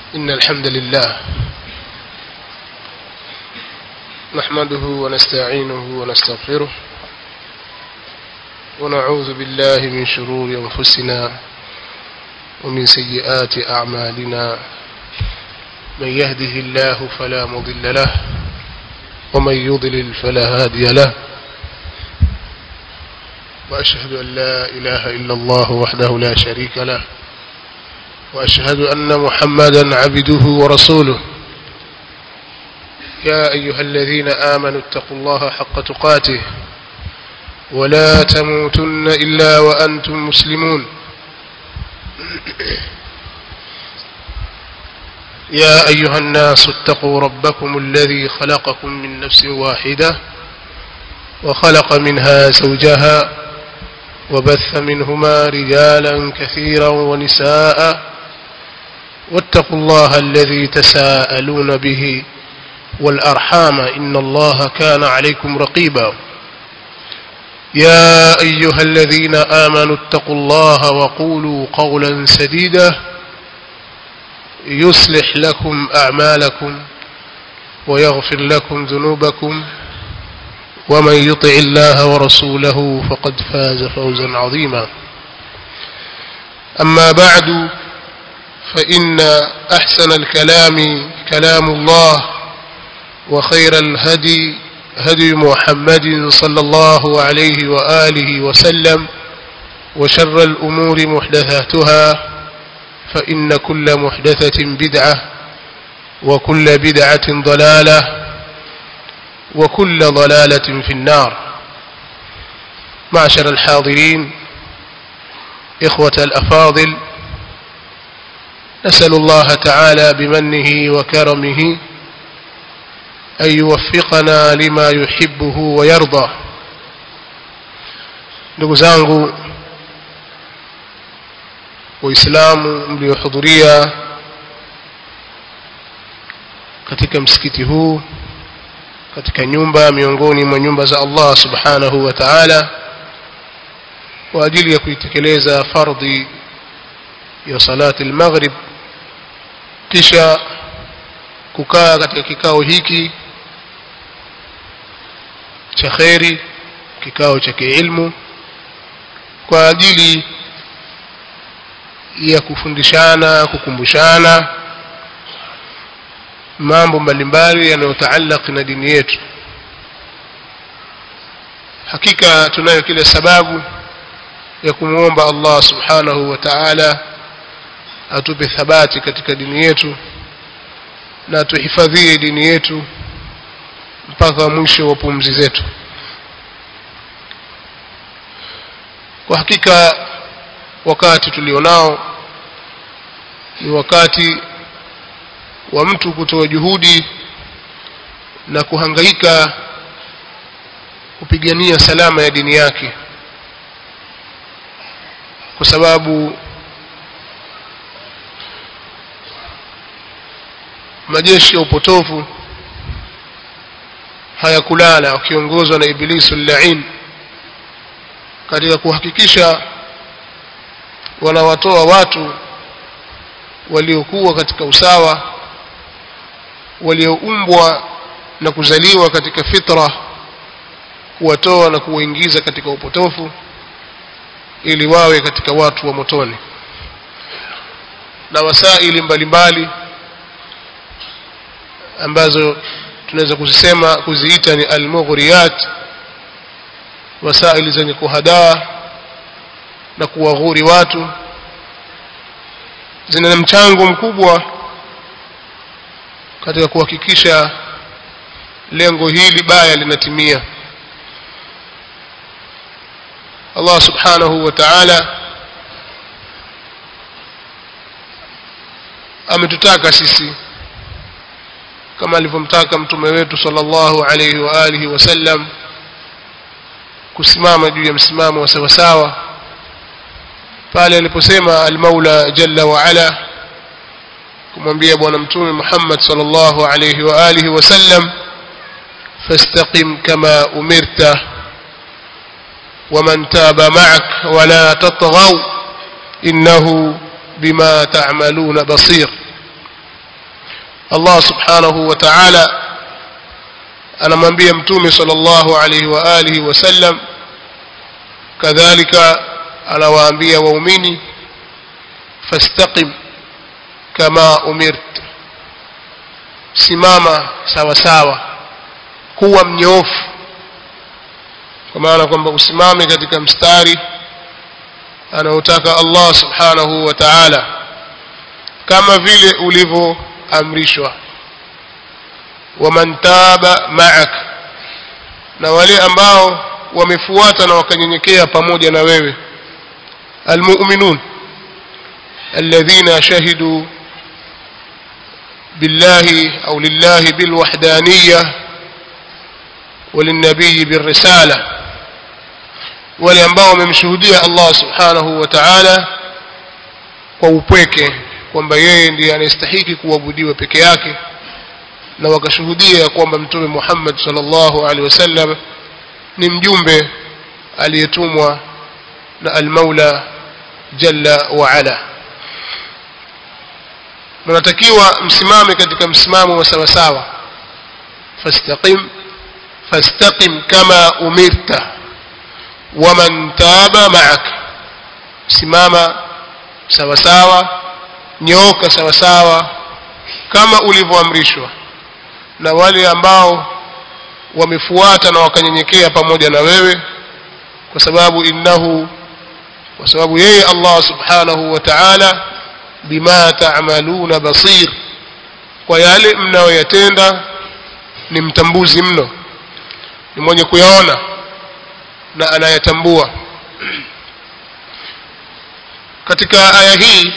إن الحمد لله نحمده ونستعينه ونستغفره ونعوذ بالله من شرور أنفسنا ومن سيئات أعمالنا من يهده الله فلا مضل له ومن يضلل فلا هادي له وأشهد أن لا إله إلا الله وحده لا شريك له وأشهد أن محمدا عبده ورسوله يا أيها الذين آمنوا اتقوا الله حق تقاته ولا تموتن إلا وأنتم مسلمون يا أيها الناس اتقوا ربكم الذي خلقكم من نفس واحدة وخلق منها زوجها وبث منهما رجالا كثيرا ونساء واتقوا الله الذي تساءلون به والأرحام إن الله كان عليكم رقيبا يا أيها الذين آمنوا اتقوا الله وقولوا قولا سديدا يصلح لكم أعمالكم ويغفر لكم ذنوبكم ومن يطع الله ورسوله فقد فاز فوزا عظيما أما بعد فإن أحسن الكلام كلام الله وخير الهدي هدي محمد صلى الله عليه وآله وسلم وشر الأمور محدثاتها فإن كل محدثة بدعة وكل بدعة ضلالة وكل ضلالة في النار معشر الحاضرين إخوة الأفاضل نسأل الله تعالى بمنه وكرمه أن يوفقنا لما يحبه ويرضى ndugu zangu waislamu mliohudhuria katika msikiti huu katika nyumba miongoni mwa nyumba za Allah subhanahu wa ta'ala kwa ajili ya kuitekeleza fardhi ya salati al-maghrib kisha kukaa katika kikao hiki cha kheri kikao cha kiilmu kwa ajili ya kufundishana kukumbushana mambo mbalimbali yanayotaalaq na dini yetu hakika tunayo kila sababu ya kumwomba Allah subhanahu wa ta'ala atupe thabati katika dini yetu na tuhifadhie dini yetu mpaka mwisho wa pumzi zetu kwa hakika wakati tulionao ni wakati wa mtu kutoa juhudi na kuhangaika kupigania salama ya dini yake kwa sababu majeshi ya upotofu hayakulala wakiongozwa na ibilisu lain katika kuhakikisha wanawatoa watu waliokuwa katika usawa walioumbwa na kuzaliwa katika fitra kuwatoa na kuwaingiza katika upotofu ili wawe katika watu wa motoni na wasaili mbalimbali ambazo tunaweza kuzisema kuziita ni almughriyat wasaili zenye kuhadaa na kuwaghuri watu zina mchango mkubwa katika kuhakikisha lengo hili baya linatimia Allah subhanahu wa ta'ala ametutaka sisi kama alivyomtaka mtume wetu sallallahu alayhi wa alihi wasallam kusimama juu ya msimamo wa sawa sawa pale aliposema al-Maula jalla wa ala kumwambia bwana mtume Muhammad sallallahu alayhi wa alihi wasallam fastaqim kama umirta ومن تاب معك ولا تطغوا إنه بما تعملون بصير Allah subhanahu wa ta'ala anamwambia mtume sallallahu alayhi wa alihi wasallam kadhalika anawaambia waumini fastaqim kama umirt simama sawa sawa kuwa mnyoofu kwa maana kwamba usimame katika mstari anaotaka Allah subhanahu wa ta'ala kama vile ulivyoamrishwa waman taba ma'ak na wale ambao wamefuata na wakanyenyekea pamoja na wewe almu'minun alladhina shahidu billahi au lillahi bilwahdaniyya وللنبي بالرسالة wale ambao wamemshuhudia Allah subhanahu wa ta'ala kwa upweke kwamba yeye ndiye anastahiki kuabudiwa peke yake na wakashuhudia kwamba mtume Muhammad sallallahu alaihi wasallam ni mjumbe aliyetumwa na al-Maula jalla wa ala mnatakiwa msimame katika msimamo wa sawa sawa fastaqim fastaqim kama umirta waman taba ma'ak simama sawa sawa nyoka sawa sawa kama ulivyoamrishwa na wale ambao wamefuata na wakanyenyekea pamoja na wewe kwa sababu innahu kwa sababu yeye Allah subhanahu wa ta'ala bima ta'maluna basir kwa yale mnayoyatenda ni mtambuzi mno ni mwenye kuyaona na anayatambua katika aya hii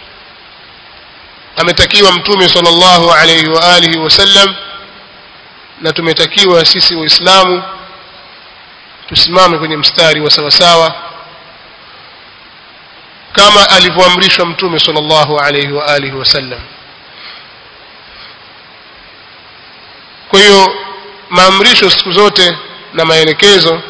ametakiwa mtume sallallahu alayhi wa alihi wasallam na tumetakiwa sisi waislamu tusimame kwenye mstari wa sawasawa kama alivyoamrishwa mtume sallallahu alayhi wa alihi wasallam kwa hiyo maamrisho siku zote na maelekezo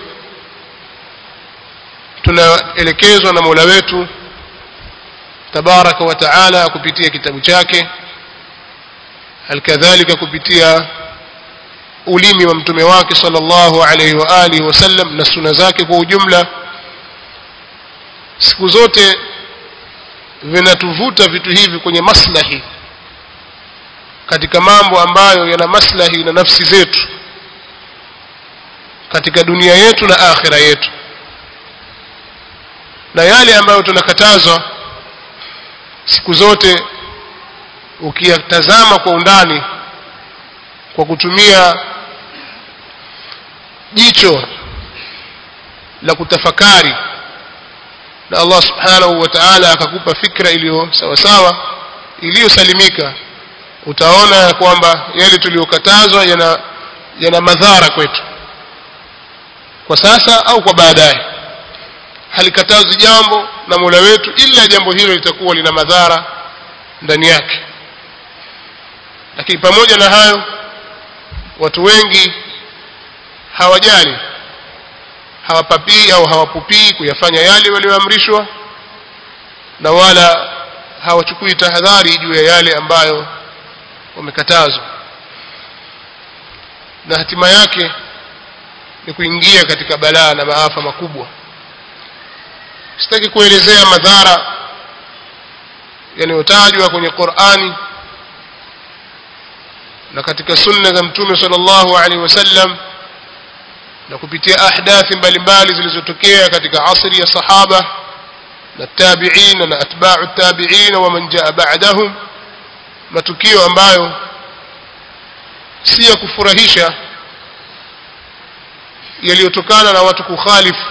tunaelekezwa na Mola wetu tabaraka wa taala kupitia kitabu chake halikadhalika kupitia ulimi wa mtume wake sallallahu alaihi wa alihi wasallam na suna zake kwa ujumla siku zote vinatuvuta vitu hivi kwenye maslahi katika mambo ambayo yana maslahi na nafsi zetu katika dunia yetu na akhira yetu na yale ambayo tunakatazwa siku zote ukiyatazama kwa undani kwa kutumia jicho la kutafakari na Allah subhanahu wa ta'ala akakupa fikra iliyo sawa sawa iliyosalimika utaona ya kwamba yale tuliyokatazwa yana yana madhara kwetu kwa sasa au kwa baadaye halikatazi jambo na Mola wetu ila jambo hilo litakuwa lina madhara ndani yake lakini pamoja na hayo watu wengi hawajali hawapapii au hawapupii kuyafanya yale walioamrishwa na wala hawachukui tahadhari juu ya yale ambayo wamekatazwa na hatima yake ni kuingia katika balaa na maafa makubwa sitaki kuelezea madhara yanayotajwa kwenye Qur'ani na katika sunna za mtume sallallahu alaihi wasallam na kupitia ahdathi mbalimbali zilizotokea katika asri ya sahaba na tabi'in na atba'u tabi'in wa man jaa ba'dahum matukio ambayo si ya kufurahisha yaliyotokana na watu kukhalifu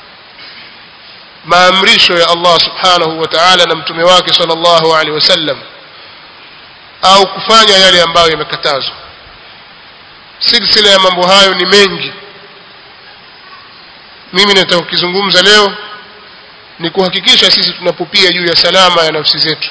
maamrisho ya Allah subhanahu wa ta'ala na mtume wake sallallahu alaihi wasallam au kufanya yale ambayo yamekatazwa silsila ya mambo hayo ni mengi mimi nataka kukizungumza leo ni kuhakikisha sisi tunapupia juu ya salama ya nafsi zetu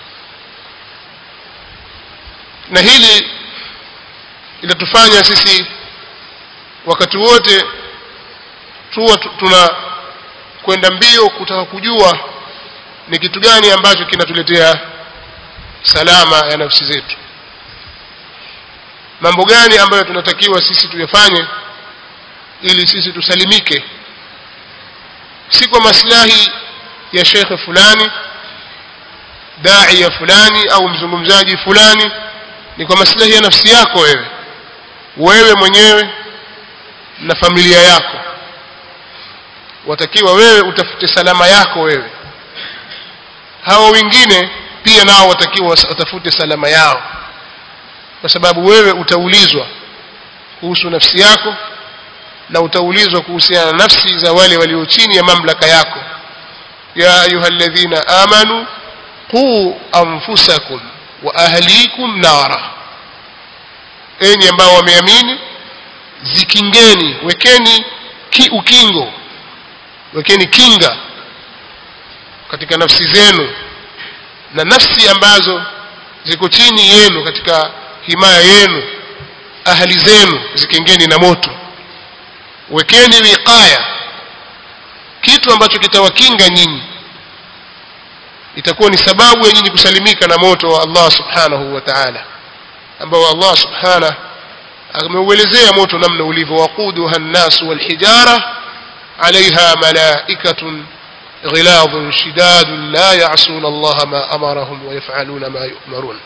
na hili litatufanya sisi wakati wote tuwa tuna kwenda mbio kutaka kujua ni kitu gani ambacho kinatuletea salama ya nafsi zetu mambo gani ambayo tunatakiwa sisi tuyafanye ili sisi tusalimike si kwa maslahi ya shekhe fulani daia fulani au mzungumzaji fulani ni kwa maslahi ya nafsi yako wewe wewe mwenyewe na familia yako watakiwa wewe utafute salama yako wewe hawa wengine pia nao watakiwa watafute salama yao kwa sababu wewe utaulizwa kuhusu nafsi yako na utaulizwa kuhusiana na nafsi za wale walio chini ya mamlaka yako ya ayuha alladhina amanu quu anfusakum wa ahlikum nara enyi ambao wameamini zikingeni wekeni ki ukingo wekeni kinga katika nafsi zenu na nafsi ambazo ziko chini yenu katika himaya yenu ahli zenu zikingeni na moto wekeni wiqaya kitu ambacho kitawakinga nyinyi itakuwa ni sababu ya nyinyi kusalimika na moto wa Allah subhanahu wa ta'ala ambao Allah subhanahu ameuelezea moto namna ulivyo waquduha an-nas wal-hijara عليها ملائكة غلاظ شداد لا يعصون الله ما أمرهم ويفعلون ما يؤمرون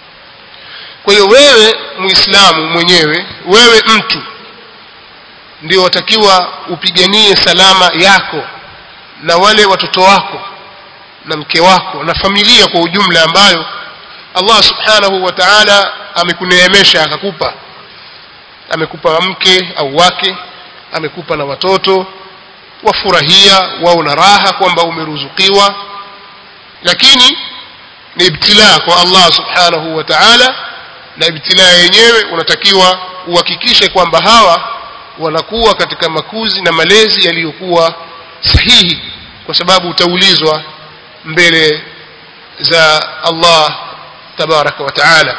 kwa hiyo wewe muislamu mwenyewe wewe mtu ndio watakiwa upiganie salama yako na wale watoto wako na mke wako na familia kwa ujumla ambayo Allah subhanahu wa ta'ala amekuneemesha akakupa amekupa mke au wake amekupa na watoto wafurahia wao na raha kwamba umeruzukiwa lakini ni ibtilaa kwa Allah subhanahu wa ta'ala na ibtilaa yenyewe unatakiwa uhakikishe kwamba hawa wanakuwa katika makuzi na malezi yaliyokuwa sahihi kwa sababu utaulizwa mbele za Allah tabaraka wa taala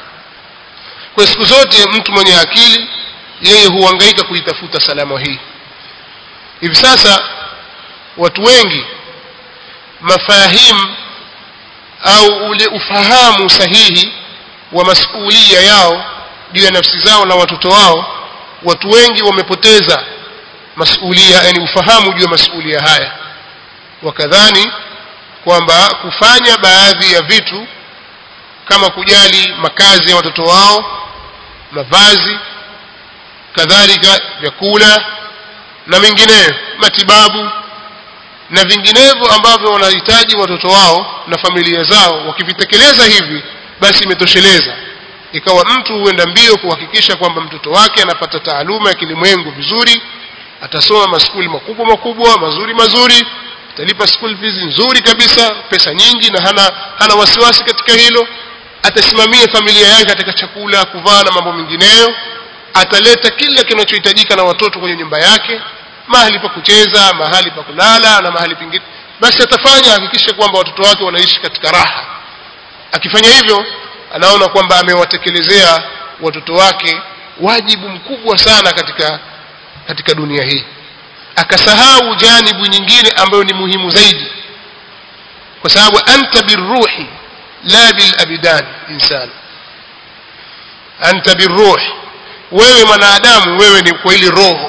kwa siku zote mtu mwenye akili yeye huhangaika kuitafuta salama hii hivi sasa watu wengi mafahimu au ule ufahamu sahihi wa masulia yao juu ya nafsi zao na watoto wao watu wengi wamepoteza masulia yani ufahamu juu ya masulia haya wakadhani kwamba kufanya baadhi ya vitu kama kujali makazi ya watoto wao mavazi kadhalika vyakula na mengineyo matibabu na vinginevyo ambavyo wanahitaji watoto wao na familia zao wakivitekeleza hivi basi imetosheleza ikawa mtu huenda mbio kuhakikisha kwamba mtoto wake anapata taaluma ya kilimwengu vizuri atasoma maskuli makubwa makubwa mazuri mazuri atalipa school fees nzuri kabisa pesa nyingi na hana hana wasiwasi katika hilo atasimamia familia yake katika chakula kuvaa na mambo mengineyo ataleta kila kinachohitajika na watoto kwenye nyumba yake mahali pa kucheza mahali pa kulala na mahali pengine basi atafanya hakikishe kwamba watoto wake wanaishi katika raha akifanya hivyo anaona kwamba amewatekelezea watoto wake wajibu mkubwa sana katika katika dunia hii akasahau janibu nyingine ambayo ni muhimu zaidi kwa sababu anta birruhi la bil abidan insan anta birruh wewe mwanadamu wewe ni kwa ile roho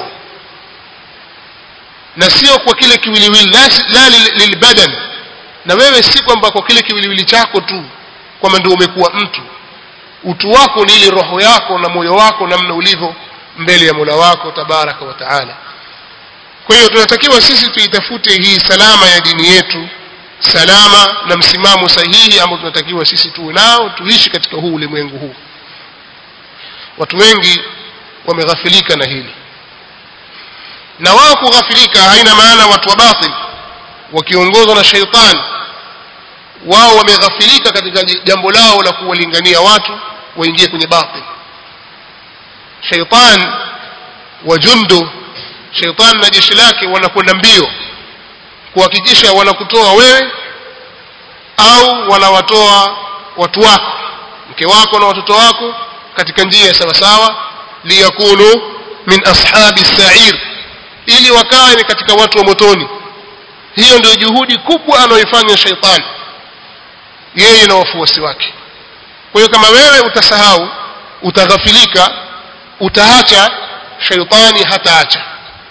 na sio kwa kile kiwiliwili la, la lilbadan na wewe si kwamba kwa kile kiwiliwili chako tu kwamba ndio umekuwa mtu utu wako ni ile roho yako na moyo wako namna ulivyo mbele ya Mola wako tabaraka wa taala kwa hiyo tunatakiwa sisi tuitafute hii salama ya dini yetu salama na msimamo sahihi ambao tunatakiwa sisi tuwe nao tuishi katika huu ulimwengu huu watu wengi wameghafilika na hili na wao kughafilika haina maana watu wa batil wakiongozwa na sheitani wao wameghafilika katika jambo lao la kuwalingania watu waingie kwenye batil sheitan wa jundu sheitan na jeshi lake wanakwenda mbio kuhakikisha wanakutoa wewe au wanawatoa watu wako mke wako na watoto wako katika njia sawasawa liyakunu min ashabi sa'ir ili wakawe ni katika watu wa motoni hiyo ndio juhudi kubwa anayoifanya sheitani yeye na wafuasi wake kwa hiyo kama wewe utasahau utaghafilika utaacha shaitani hataacha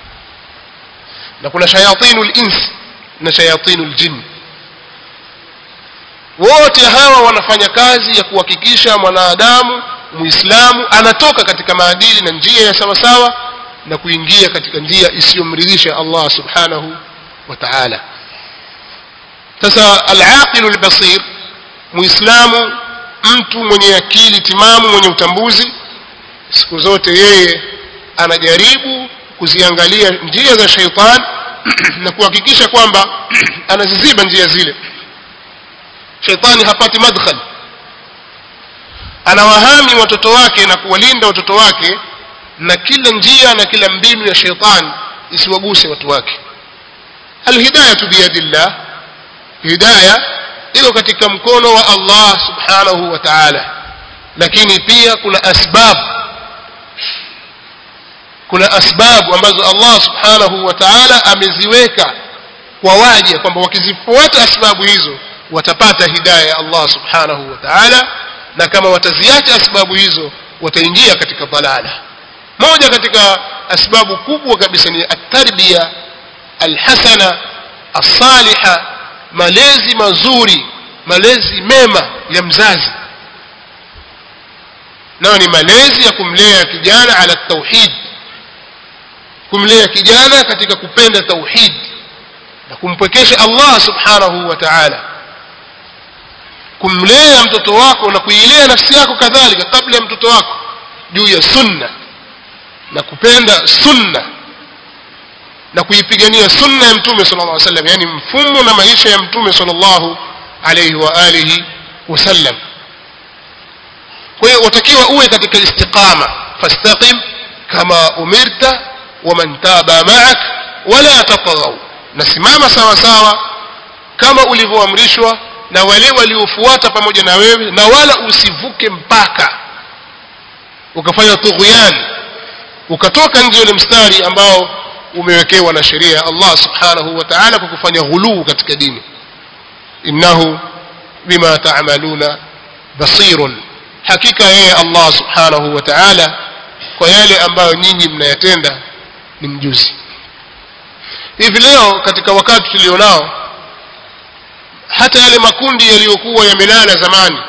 na kuna shayatinu lins na shayatinu ljin wote hawa wanafanya kazi ya kuhakikisha mwanadamu muislamu anatoka katika maadili na njia ya sawasawa na kuingia katika njia isiyomridhisha allah subhanahu wa taala sasa alaqilu lbasir muislamu mtu mwenye akili timamu mwenye utambuzi siku zote yeye anajaribu kuziangalia njia za sheitan na kuhakikisha kwamba anaziziba njia zile sheitani hapati madkhal anawahami watoto wake na kuwalinda watoto wake na kila njia na kila mbinu ya sheitani isiwaguse watu wake alhidayatu biyadillah hidaya iko katika mkono wa allah subhanahu wa taala lakini pia kuna asbab kuna asbabu ambazo allah subhanahu wa taala ameziweka kwa waja kwamba wakizifuata asbabu hizo watapata hidaya ya allah subhanahu wa taala na kama wataziacha asbabu hizo wataingia katika dalala moja katika asbabu kubwa kabisa ni atarbia alhasana alsaliha malezi mazuri malezi mema ya mzazi nayo ni malezi ya kumlea kijana ala tauhid kumlea kijana katika kupenda tauhid na kumpwekesha allah subhanahu wa taala kumlea mtoto wako na kuilea nafsi yako kadhalika kabla ya mtoto wako juu ya sunna na kupenda sunna na kuipigania sunna ya mtume sala llah sallam yani mfumo na maisha ya mtume sala llahu alaihi wa alihi wasallam kwa hiyo watakiwa uwe katika istiqama fastaqim kama umirta waman taba maak wala tatghau nasimama sawa sawa kama ulivyoamrishwa na wale waliofuata pamoja na wewe na wala usivuke mpaka ukafanya tughyan ukatoka nje ule mstari ambao umewekewa na sheria ya allah subhanahu wa taala kwa kufanya ghuluu katika dini innahu bima tamaluna basirun hakika yeye allah subhanahu wa taala kwa yale ambayo nyinyi mnayatenda ni mjuzi hivi leo katika wakati tulionao hata yale makundi yaliyokuwa yamelala zamani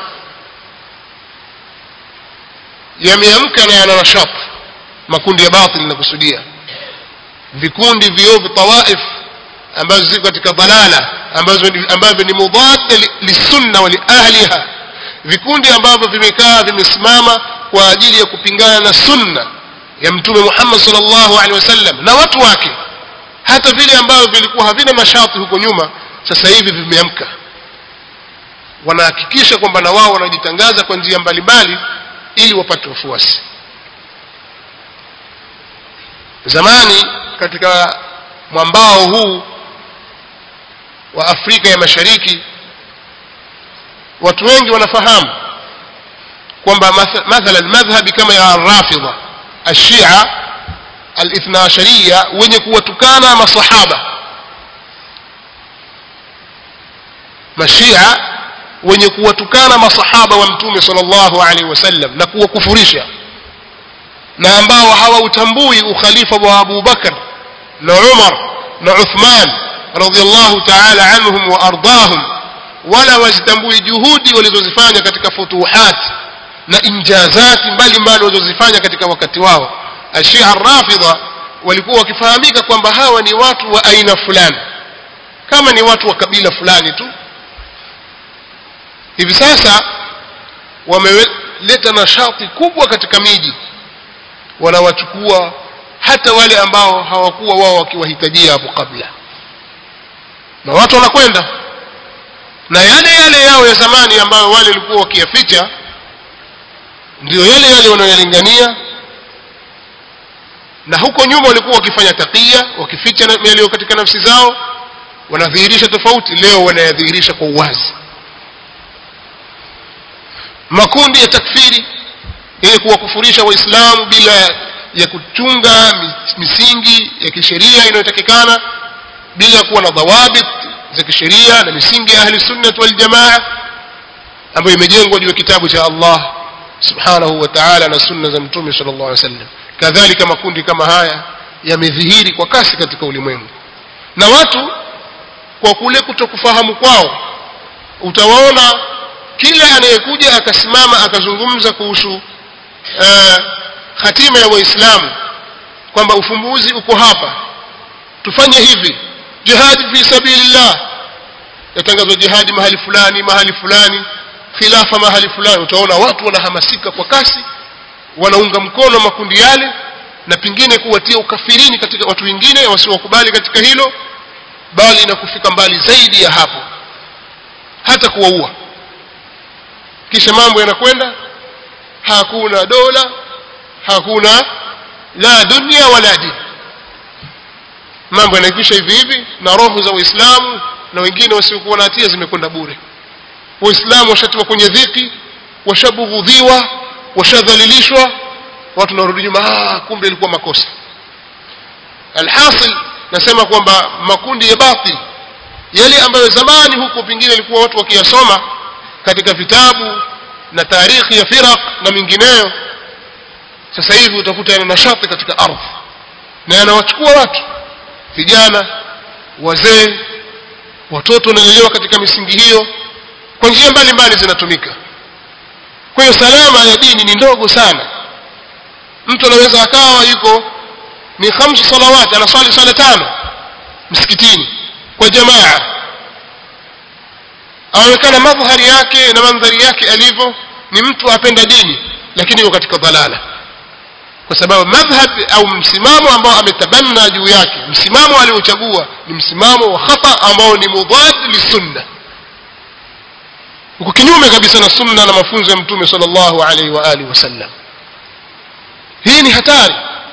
yameamka na yana nashat makundi ya batil nakusudia vikundi viovu tawaif ambazo ziko katika dalala ambazo ambavyo ni mudada lisunna wa liahliha vikundi ambavyo vimekaa vimesimama kwa ajili ya kupingana na sunna ya mtume muhammad salllahu alehi wasallam na watu wake hata vile ambavyo vilikuwa havina mashati huko nyuma sasa hivi vimeamka wanahakikisha kwamba na wao wanajitangaza kwa njia mbalimbali ili wapate wafuasi zamani katika mwambao huu wa afrika ya mashariki watu wengi wanafahamu kwamba mathalan madhhabi kama ya rafidha ashia alithna ashariya wenye kuwatukana masahaba mashia wenye kuwatukana masahaba wa mtume sallallahu alaihi wasallam na kuwakufurisha na ambao hawautambui ukhalifa wa Abu Bakar na Umar na Uthman radhiallahu ta'ala anhum wa ardahum wala wazitambui juhudi walizozifanya katika futuhat na injazati mbalimbali walizozifanya katika wakati wao ashia rafidha walikuwa wakifahamika kwamba hawa ni watu wa aina fulani kama ni watu wa kabila fulani tu hivi sasa wameleta nashati kubwa katika miji wanawachukua hata wale ambao hawakuwa wao wakiwahitajia hapo kabla na watu wanakwenda na yale yale yao ya zamani ambayo wale walikuwa wakiyaficha ndio yale yale wanayoyalingania na huko nyuma walikuwa wakifanya takia wakificha yaliyo katika nafsi zao wanadhihirisha tofauti leo wanayadhihirisha kwa uwazi makundi ya takfiri yenye kuwakufurisha waislamu bila ya kuchunga misingi ya kisheria inayotakikana bila kuwa na dhawabit za kisheria na misingi ya ahli sunnat waljamaa ambayo imejengwa juu ya kitabu cha allah subhanahu wa ta'ala na sunna za mtume sallallahu alaihi wasallam kadhalika makundi kama haya yamedhihiri kwa kasi katika ulimwengu na watu kwa kule kutokufahamu kwao utawaona kila anayekuja akasimama akazungumza kuhusu uh, hatima ya waislamu kwamba ufumbuzi uko hapa tufanye hivi jihadi fi sabilillah yatangazwa jihadi mahali fulani mahali fulani khilafa mahali fulani utaona watu wanahamasika kwa kasi wanaunga mkono makundi yale na pengine kuwatia ukafirini katika watu wengine wasiokubali katika hilo bali na kufika mbali zaidi ya hapo hata kuwaua kisha mambo yanakwenda hakuna dola hakuna la dunia wala dini mambo yanakwisha hivi hivi na roho za waislamu na wengine wasiokuwa na hatia zimekwenda bure waislamu washatiwa kwenye dhiki washabughudhiwa washadhalilishwa watu narudi nyuma ah kumbe ilikuwa makosa alhasil nasema kwamba makundi ya batil yale ambayo zamani huko pengine ilikuwa watu wakiyasoma katika vitabu na tarikhi ya firaq na mingineyo sasa hivi utakuta yana nashati katika ardhi na yanawachukua watu vijana wazee watoto wanalelewa katika misingi hiyo kwa njia mbalimbali zinatumika kwa hiyo salama ya dini ni ndogo sana mtu anaweza akawa yuko ni khamsu salawati anaswali swala tano msikitini kwa jamaa aonekana madhhari yake na mandhari yake alivyo ni mtu apenda dini lakini yuko katika dhalala kwa sababu madhhab au msimamo ambao ametabanna juu yake msimamo aliochagua ni msimamo wa khata ambao ni mudad lisunna uko kinyume kabisa na sunna na mafunzo ya mtume sallallahu alaihi wa alihi wasallam hii ni hatari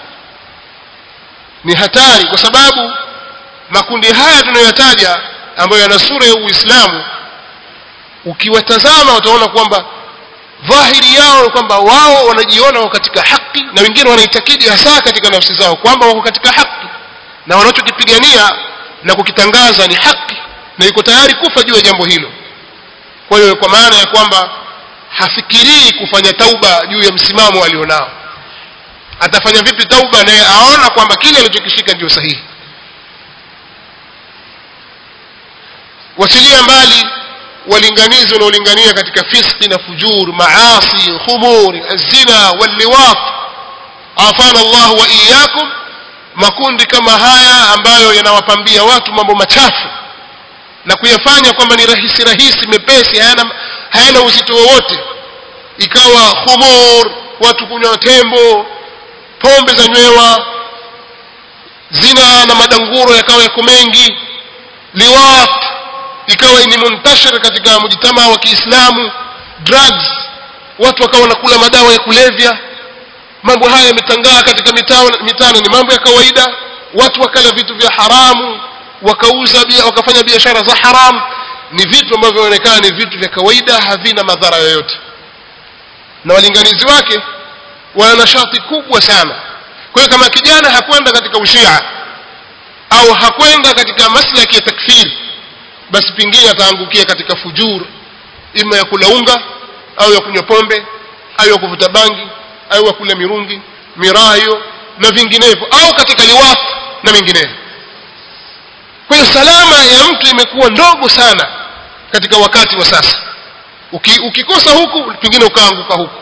ni hatari kwa sababu makundi haya tunayoyataja ambayo yana sura ya uislamu ukiwatazama utaona kwamba dhahiri yao kwamba wao wanajiona wako katika haki na wengine wanaitakidi hasa katika nafsi zao kwamba wako katika haki na wanachokipigania na kukitangaza ni haki na yuko tayari kufa juu ya jambo hilo kwa hiyo kwa maana ya kwamba hafikirii kufanya tauba juu ya msimamo alionao atafanya vipi tauba naye aona kwamba kile alichokishika ndio sahihi wasilia mbali walinganizi wanaolingania katika fiski na fujur maasi khumur zina walliwat afana Allah wa iyyakum makundi kama haya ambayo yanawapambia watu mambo machafu na kuyafanya kwamba ni rahisi rahisi mepesi hayana, hayana uzito wowote ikawa khumur watu kunywa tembo pombe za nywewa zina na madanguro yakawa yako mengi liwat ikawa ni muntashir katika mujtama wa Kiislamu drugs watu wakawa wanakula madawa ya kulevya mambo haya yametangaa katika mitano ni mambo ya kawaida watu wakala vitu vya haramu wakauza bia, wakafanya biashara za haramu ni vitu ambavyo vinaonekana ni vitu vya kawaida havina madhara yoyote na walinganizi wake wana nashati kubwa sana kwa hiyo kama kijana hakwenda katika ushia au hakwenda katika maslaki ya takfiri basi pengine ataangukia katika fujur ima ya kula unga au ya kunywa pombe au ya kuvuta bangi au ya kula mirungi mirayo na vinginevyo au katika liwafu na vinginevyo kwa hiyo salama ya mtu imekuwa ndogo sana katika wakati wa sasa Uki, ukikosa huku pengine ukaanguka huku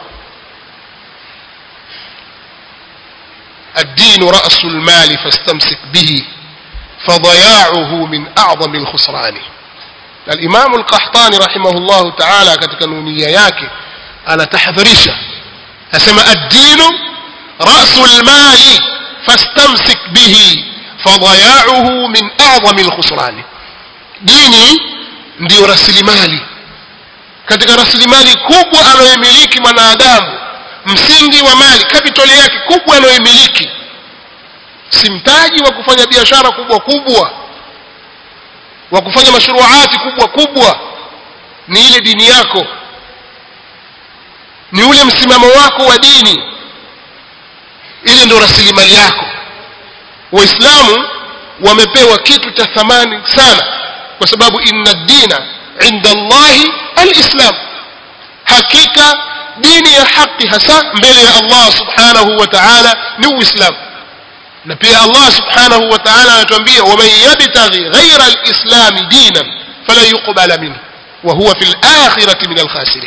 الدين رأس المال فاستمسك به فضياعه من أعظم الخسران الإمام القحطاني رحمه الله تعالى katika nunia yake anatahadharisha asema الدين رأس المال فاستمسك به فضياعه من أعظم الخسران dini ndiyo rasilimali katika rasilimali kubwa anayoimiliki mwanadamu msingi wa mali kapitali yake kubwa anayoimiliki si mtaji wa kufanya biashara kubwa kubwa wa kufanya mashruati kubwa kubwa ni ile dini yako ni ule msimamo wako wa dini ile ndio rasilimali yako waislamu wamepewa kitu cha thamani sana kwa sababu inna dina inda allahi alislam hakika dini ya haki hasa mbele ya Allah subhanahu wa ta'ala ni uislamu na pia Allah subhanahu wa ta'ala anatuambia waman yabtaghi ghayra alislam dinan fala yuqbala minhu wa huwa fil akhirati min alkhasirin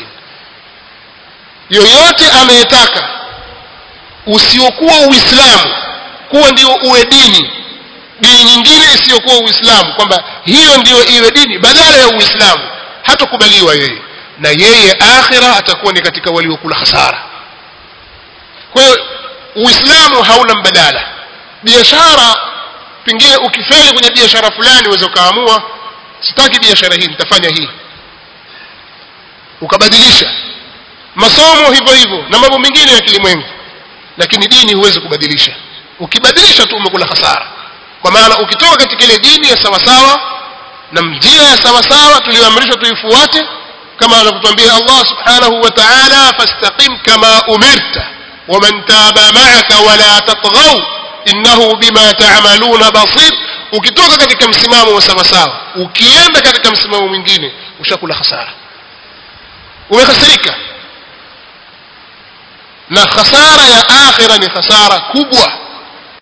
yoyote anayetaka usiokuwa uislamu kuwa ndio uwe dini dini nyingine isiyokuwa uislamu kwamba hiyo ndiyo iwe dini badala ya uislamu hatakubaliwa yeye na yeye akhira atakuwa ni katika waliokula hasara kwa hiyo uislamu hauna mbadala biashara pengine ukifeli kwenye biashara fulani uweze ukaamua sitaki biashara hii nitafanya hii ukabadilisha masomo hivyo hivyo na mambo mengine ya kilimwengu lakini dini huwezi kubadilisha ukibadilisha tu umekula hasara kwa maana ukitoka katika ile dini ya sawasawa na njia ya sawasawa tuliyoamrishwa tuifuate kama anavyotuambia Allah subhanahu wa ta'ala fastaqim kama umirta waman taba ma'aka wala tatghaw innahu bima ta'maluna basir ukitoka katika msimamo wa sawasawa ukienda katika msimamo mwingine ushakula hasara umehasirika na khasara ya akhira ni khasara kubwa